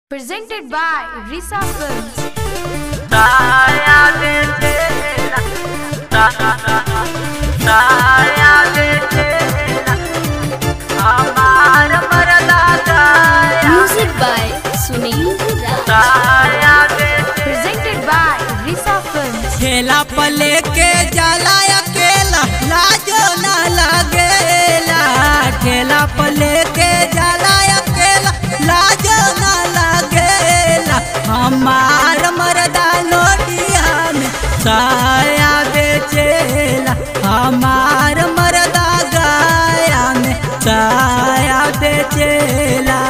Presented by Risa Films. साया दे तेरा साया दे तेरा हमार मरदा गाया Music by Sunil Raj. साया दे Presented by Risa Films. ठेला पले के जाला अकेला लाजो ना लगेला ठेला पले के जाला अकेला लाजो ना लगेला हमार मरदा नोटिया में साया बेचेला हमार मरदा गाया में साया बेचेला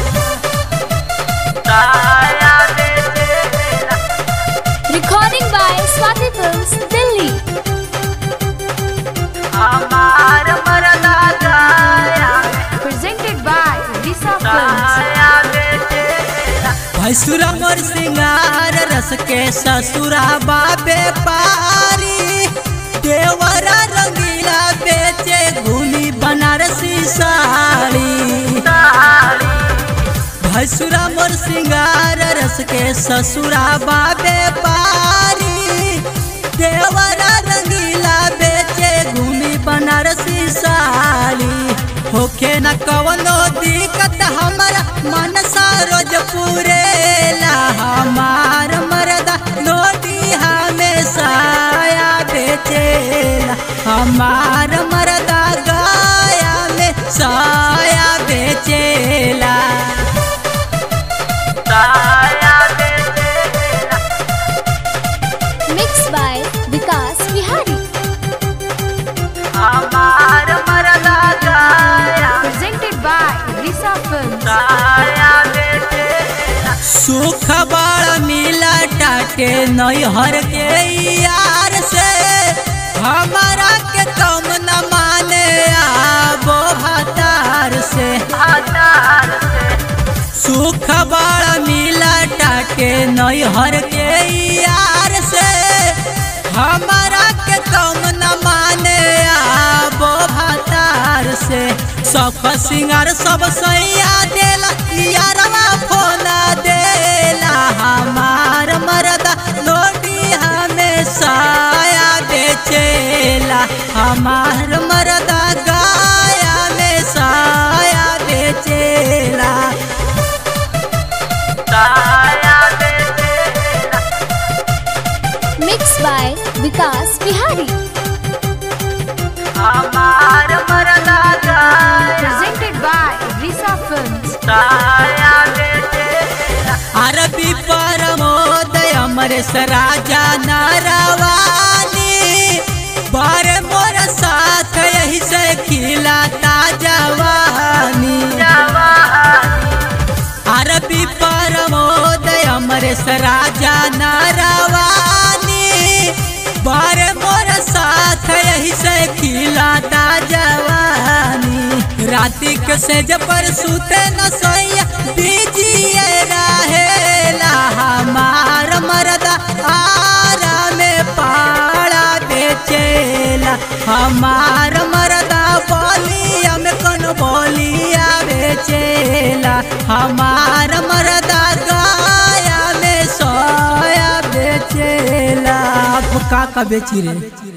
साया दे तेरा Recording by Swati Films, Delhi. हमार मरदा गाया Presented by Risa Films. साया दे तेरा भैसुरा मोर सिंगार रस के ससुरा बाबे पारी देवरा रंगीला बेचे घूमी बनारसी साड़ी साड़ी भैसुरा मोर सिंगार रस के ससुरा बाबे पारी देवरा रंगीला बेचे घूमी बनारसी साड़ी होखे न कवनो दिक्कत हमारा मन सा रोज पूरेला हमार मरदा नोटी हमें साया बेचेला हमार मरदा गाया में साया बेचेला साया दे तेरा Mixed by Vikas Vihari. हमार मरदा गाया Presented by Risa Films. साया दे तेरा सुख बड़ मिला टाटे नैहर के यार से हमारा के कम न माने आबो भतार से हजार से सुख बड़ मिला टाटे नैहर के यार से हमारा के कम न माने आबो भतार से सब सिंगार सब सैया देला यारवा फोना देला हमार मरदा लोटी हमें साया बेचेला हमार मरदा गाया में साया बेचेला साया दे तेरा Mixed by Vikas Vihari. हमार मरदा गाया Presented by Risa Films. साया दे तेरा अरबी परमोद अमरेश राजा नारावानी बारे मोर साथ यही से खिलाता जवानी जवानी अरबी परमोद अमरेश राजा नारावानी बारे मोर साथ यही से खिलाता जवानी राति के सेज पर सुते न सोइया बीजिए रहेला हमार मरदा आरा में पाड़ा बेचेला हमार मरदा बोलिया में कौन बोलिया बेचेला हमार मरदा गाया में सोया बेचेला का का बेची रे